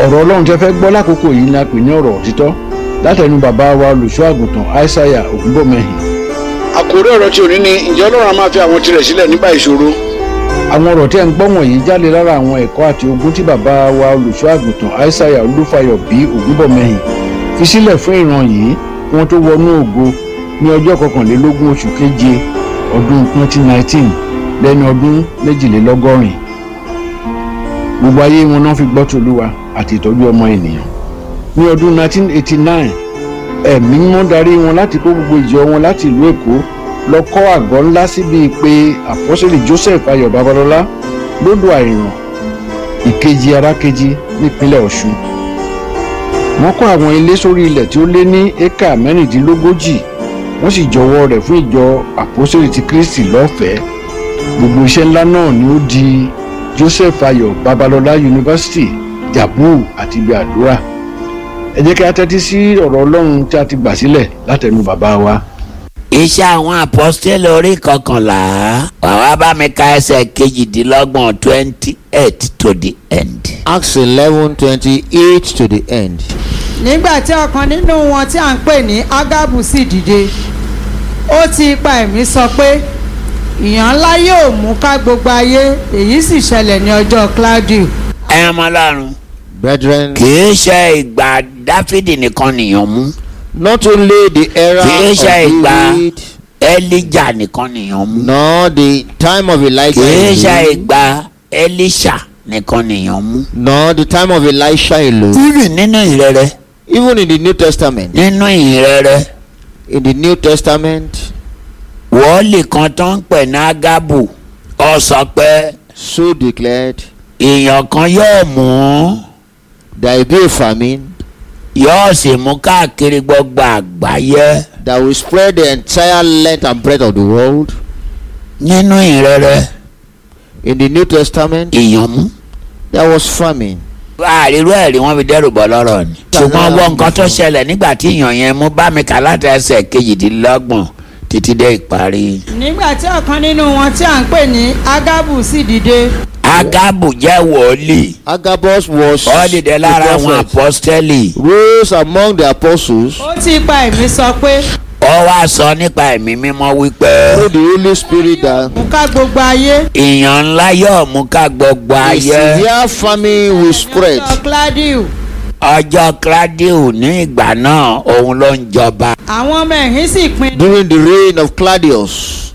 ọ̀rọ̀ ọlọ́run tẹ́ fẹ́ gbọ́ lákòókò yìí ni a pè ní ọ̀rọ̀ òtítọ́ látẹnu bàbá wa olùṣọ́ àgùntàn aishaiya ògúnbọ̀mẹ́hìn. àkórí ọ̀rọ̀ tí òní ni ǹjẹ́ ọlọ́run á máa fi àwọn tirẹ̀ sílẹ̀ nígbà ìṣòro. àwọn ọ̀rọ̀ tí ẹ̀ ń gbọ́ wọ̀nyí jáde lára àwọn ẹ̀kọ́ àti ogún tí bàbá wa olùṣọ́ àgùntàn aishaiya olúfayọ bí ògúnbọ̀mẹ́hìn fi sílẹ̀ fún ìran yìí kí wọ́n tó wọnú ògo ní ọjọ́ kọkànlélógún oṣù keje ọdún 2019 lẹ́ni ọdún méjìlélọ́gọ́rin gbogbo ayé wọn náà fi gbọ́ tòlúwa àti ìtọ́jú ọmọ ènìyàn ní ọdún 1989 ẹ̀mí mímọ́ darí wọn láti kó gbogbo ìjọ wọn láti ìlú èkó lọ kọ́ àgọ́ ńlá síbi pé àpọ́sẹ̀lì joseph ayọ̀ babalọ́lá lódò àìràn ìkejì arákejì nípínlẹ̀ ọ̀ṣun wọ́n kọ́ àwọn ilé sórí ilẹ̀ tí ó lé ní éka mẹ́rìndínlógójì wọ́n sì jọwọ́ rẹ̀ fún ìjọ àpọ́sẹ̀lì ti kristi lọ́fẹ̀ẹ́ gbogbo iṣẹ́ ńlá náà ni ó di joseph ayọ̀ babalọ́lá university jabu àti ibi àdúrà ẹ jẹ́ kí a tẹ́tí sí ọ̀rọ̀ ọlọ́run tí a ti gbà sílẹ̀ látẹnu bàbá wa. iṣẹ́ àwọn àpọ́stélì orí kọkànlá wàá bá mi ka ẹsẹ̀ kejìdínlọ́gbọ̀n twenty eight to the end. Acts eleven twenty eight to the end. nígbà tí ọ̀kan nínú wọn tí à ń pè ní ágábù sì dìde ó ti ipa ẹ̀mí sọ pé ìyàn ńlá yóò mú ká gbogbo ayé èyí sì ṣẹlẹ̀ ní ọjọ́ claudio ẹ ọmọ ọlọ́run Brethren, kì í ṣe ìgbà dáfídì nìkan nìyàn mú not only the era kì í ṣe of ìgbà David, elijah nìkan nìyàn mú nor the time of kì Elijah, í ṣe alone, ìgbà elisha nìkan nìyàn mú. nor the time of Elisha alone. even nínú ìrẹrẹ Even in the New Testament, nínú ìrẹrẹ in the New Testament, wọ́ọ̀lì kan tó ń pè ní agabu ọ sọ pé so declared, èèyàn kan yóò mú there will be a famine yóò sì mú káàkiri gbogbo àgbáyé that will spread the entire length and breadth of the world. nínú ìrẹrẹ In the New Testament, èèyàn mú. there was famine. àrírú ẹ̀rí wọn fi dẹ́rù bọ́ lọ́rọ̀ ni. ṣùgbọ́n wọ́n nǹkan tó ṣẹlẹ̀ nígbà tí èèyàn yẹn mú bá mi kà láti ẹsẹ̀ kejìdínlọ́gbọ̀n títí dé ìparí. nígbà tí ọ̀kan nínú wọn tí à ń pè ní ágábù sì dìde agabu jẹ́ wòlíì Agabus was ó dìde lára the àwọn prophet. apọ́stẹ́lì rose among the apostles ó ti ipa ẹ̀mí sọ pé ó wá sọ nípa ẹ̀mí mímọ́ wípé through the Holy Spirit that mú ká gbogbo ayé ìyàn ńlá yóò mú ká gbogbo a ayé severe famine will spread. ọjọ́ claudio ọjọ́ claudio ní ìgbà náà òun ló ń jọba àwọn ọmọ ẹ̀yìn sì pinnu During the reign of Claudius,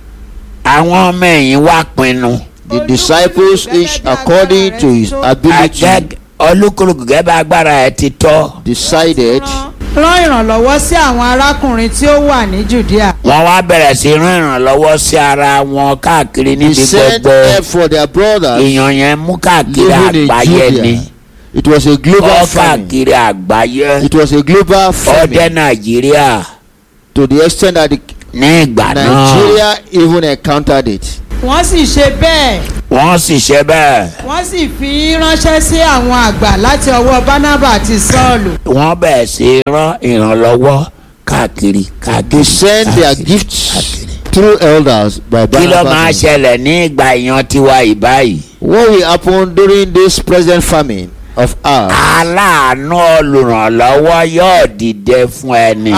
àwọn ọmọ ẹ̀yìn wá pinnu the disciples each according to his ability Agag- olúkúlùkù gẹ́gẹ́ bá agbára ẹ̀ ti tọ́ decided rán ìrànlọ́wọ́ sí àwọn arákùnrin tí ó wà ní judea wọ́n wá bẹ̀rẹ̀ sí rán ìrànlọ́wọ́ sí ara wọn káàkiri they níbi sent gbogbo help for their brothers èèyàn yẹn mú káàkiri living in àgbáyé ni Judea. It was a global ó famine. káàkiri àgbáyé It was a global ó dé famine nàìjíríà to the extent that the ní ìgbà náà Nigeria even encountered it. wọ́n sì ṣe bẹ́ẹ̀ wọ́n sì ṣe bẹ́ẹ̀ wọ́n sì fi ránṣẹ́ sí àwọn àgbà láti ọwọ́ barnaba àti sọ́ọ̀lù wọ́n bẹ̀rẹ̀ sí rán ìrànlọ́wọ́ káàkiri They káàkiri sent their káàkiri, gifts káàkiri. through elders by kí ló máa Barnabas. ṣẹlẹ̀ ní ìgbà ìyan tiwa ìbáyìí What will happen during this present famine of ours? aláàánú olùrànlọ́wọ́ yóò dìde fún ẹni.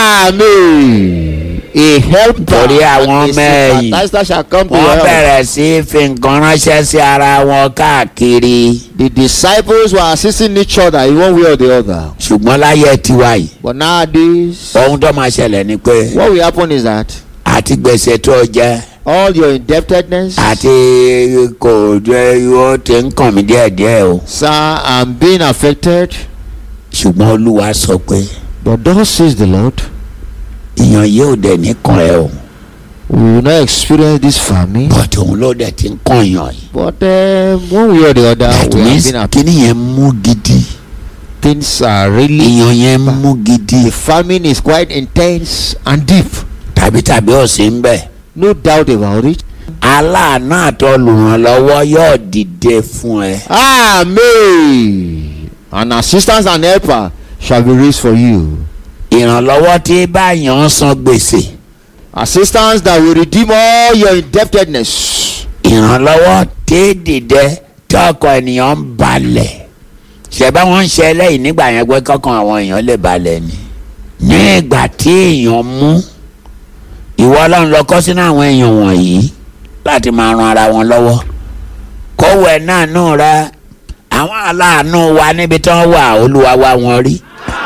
Amen. A helper Torí àwọn and a ọmọ ẹ̀yìn. sympathizer shall come to your wọ́n help. bẹ̀rẹ̀ sí í fi nǹkan ránṣẹ́ sí ara wọn káàkiri. The disciples were assisting each other in one way or the other. ṣùgbọ́n láyé tiwa yìí But nowadays, ohun tó máa ṣẹlẹ̀ ni pé what will happen is that àti gbèsè tó jẹ́ all your indebtedness, àti kò jẹ́ ó ti ń kàn mí díẹ̀díẹ̀ o. sir, I'm being affected. ṣùgbọ́n olúwa sọ pé But thus says the Lord, ìyàn yóò dẹ̀ ní kàn ẹ́ o. we will not experience this famine. but òun ló dẹ̀ ti ń kàn yàn yìí. But um, one way or the other, that we have means been affected. kíní yẹn mú gidi. Things are really. ìyàn yẹn mú gidi. The famine is quite intense and deep. tàbí tàbí ọ̀sìn ń bẹ̀. No doubt about it. aláàánú àtọlùrànlọ́wọ́ yóò dìde fún ẹ. Amen. An assistance and helper shall be raised for you. ìrànlọ́wọ́ tí báyọ̀ ń san gbèsè. Assistance that will redeem all your indebtedness. ìrànlọ́wọ́ tí dìde tí ọkọ̀ ènìyàn ń balẹ̀. ṣẹ̀bá wọn ń ṣe ẹlẹ́yìn nígbà yẹn pé kọ́kàn àwọn èèyàn lè balẹ̀ ni ní ìgbà tí èèyàn mú ìwọ ọlọ́run lọ kọ́ sínú àwọn èèyàn wọ̀nyí láti máa ran ara wọn lọ́wọ́ kówó ẹ̀ náà nù rẹ àwọn aláàánú wa níbi tí wọ́n wà olúwa wá wọn rí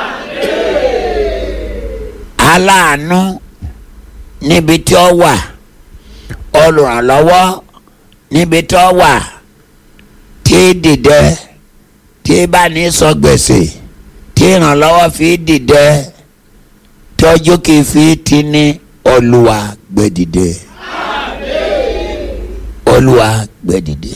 aláàánú níbi tí ó wà olùrànlọ́wọ́ níbi tí ó wà tí dìde tí bá ní sọ gbèsè tí ìrànlọ́wọ́ fi dìde tọ́jú kì í fi ti ní olúwa gbé dìde olúwa gbé dìde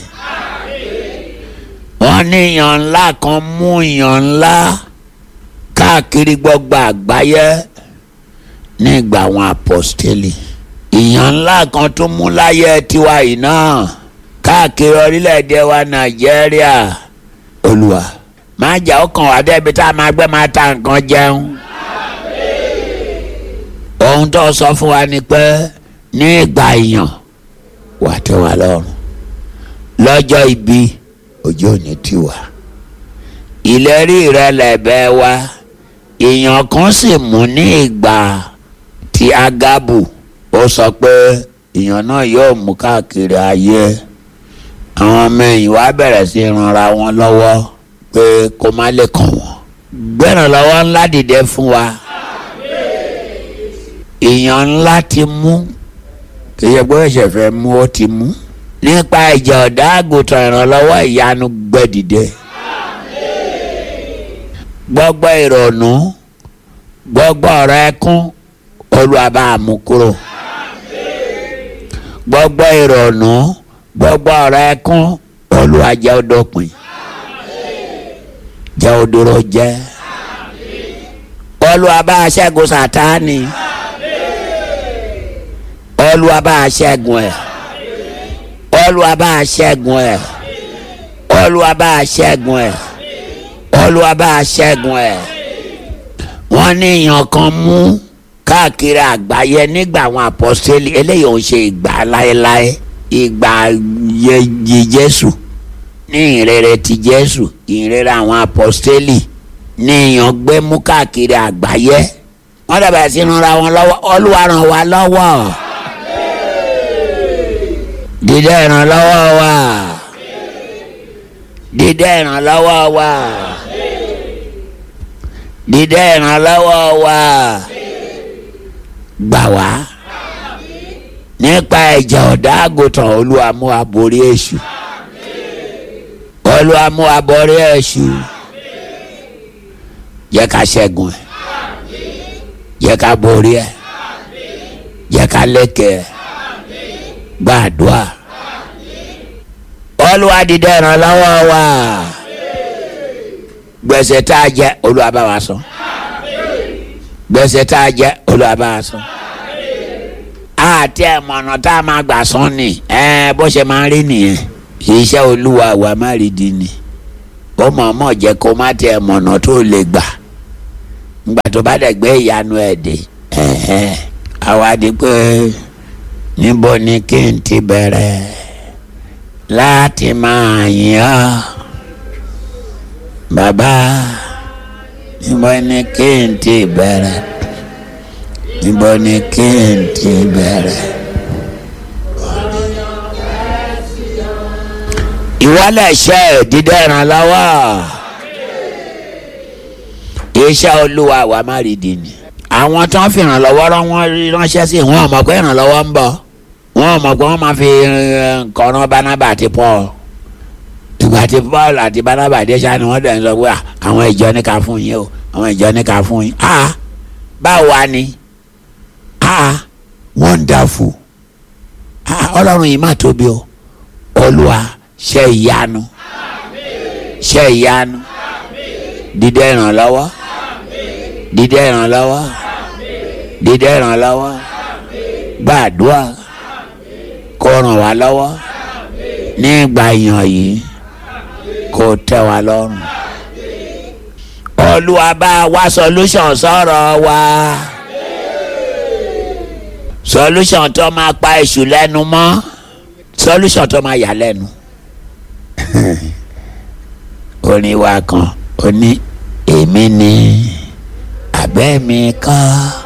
wọ́n ní ìyàn ńlá kan mú ìyàn ńlá káàkiri gbogbo àgbáyé ní ìgbà àwọn apọ́stélì ìyàn ńlá kan tún mú láyé tiwa yìí náà káàkiri orílẹ̀-èdè wa nàìjíríà olúwa máa jà ó kàn wá débi tá a máa gbé máa ta nǹkan jẹun ohun tó sọ fún wa ni pé ní ìgbà ìyàn wà tẹ́ wa lọ́rùn lọ́jọ́ ibi ọjọ́ òní tiwa ìlérí rẹ lẹ̀bẹ̀ wa ìyàn kan sì mú ní ìgbà tí agabu ó sọ pé ìyàn náà yóò mú káàkiri ayé àwọn ọmọ ẹ̀yìn wa bẹ̀rẹ̀ sí ranra wọn lọ́wọ́ pé kó má lè kàn wọ́n gbẹ̀ràn lọ́wọ́ ńlá dìde fún wa ìyàn ńlá ti mú kì í ṣe pé ẹ̀ṣẹ̀ fẹ́ mú ó ti mú nípa ìjà ọ̀dà àgùntàn ìrànlọ́wọ́ ìyanu gbẹ̀dìde gbọ́gbọ́ ìrònú gbọ́gbọ́ ọ̀rọ̀ ẹkún Olúwa bá mú kúrò gbọ́gbọ́ ìrònú gbọ́gbọ́ ọ̀rọ̀ ẹkún Olúwa jẹ́ ó dópin jẹ́ ó dúró jẹ́ Olúwa bá ṣẹ́gun Sátánì Olúwa bá ṣẹ́gun ẹ̀ Olúwa bá ṣẹ́gun ẹ̀ Olúwa bá ṣẹ́gun ẹ̀ Olúwa bá ṣẹ́gun ẹ̀ wọ́n ní èèyàn kan mú káàkiri àgbáyé nígbà àwọn àpọ́sítélì eléyìí ò ń ṣe ìgbà láéláé ìgbà yẹyẹ Jésù ní ìrere ti Jésù ìrere àwọn àpọ́sítélì ní èèyàn gbé mú káàkiri àgbáyé wọ́n dàbẹ̀ sí ranra wọn lọ́wọ́ Olúwa ràn wá lọ́wọ́ dídé ìrànlọ́wọ́ wa dídé ìrànlọ́wọ́ wa dídé ìrànlọ́wọ́ wa gbà wá nípa ẹ̀jẹ̀ ọ̀dà àgùntàn Olúwa mú wa borí èṣù Olúwa mú wa borí èṣù jẹ́ ká ṣẹ́gun ẹ̀ jẹ́ ká borí ẹ̀ jẹ́ ká lékè ẹ̀ gbàdúrà Olúwa dìde ìrànlọ́wọ́ wa gbèsè tá a jẹ Olúwa bá wa san gbèsè tá a jẹ Olúwa bá wa san àti ẹ̀mọ̀nà tá a máa gbà san ni bó ṣe máa ń rí nìyẹn iṣẹ́ Olúwa wa má rí di ni ó mọ̀ọ́mọ̀ jẹ́ kó má tẹ ẹ̀mọ̀nà tó lè gbà ngbà tó bá dẹ̀ gbé ìyanu ẹ̀ dé àwa di pé níbo ni kí n ti bẹ̀rẹ̀ láti máa yìn ọ́ bàbá níbo ni kí n ti bẹ̀rẹ̀ níbo ni kí n ti bẹ̀rẹ̀. ìwọlẹ̀ ṣe dídẹ́ ìrànlọ́wọ́ iṣẹ́ olúwa wa má rí di ni àwọn tó ń fi ìrànlọ́wọ́ rán wọn ránṣẹ́ sí wọn ò mọ̀ pé ìrànlọ́wọ́ ń bọ̀ wọn ò mọ̀ pé wọ́n máa fi nǹkan rán Bánábà àti Paul ìgbà tí Paul àti Bánábà dé ṣáà ni wọ́n dẹ̀ ń sọ pé àwọn ìjọ ní ká fún yín o àwọn ìjọ ní ká fún yín ah báwo wá ni ah wonderful ah ọlọ́run yìí má tóbi o olúwa ṣe ìyanu ṣe ìyanu dídé ìrànlọ́wọ́ dídé ìrànlọ́wọ́ dídé ìrànlọ́wọ́ gbàdúrà kó ràn wá lọ́wọ́ ní ìgbà yàn yìí kó tẹ́ wa lọ́rùn olúwa bá wá solution sọ̀rọ̀ wa solution tó máa pa èṣù lẹ́nu mọ́ solution tó máa yà lẹ́nu orin wa kan ó ní èmi ni àbẹ́ mi kọ́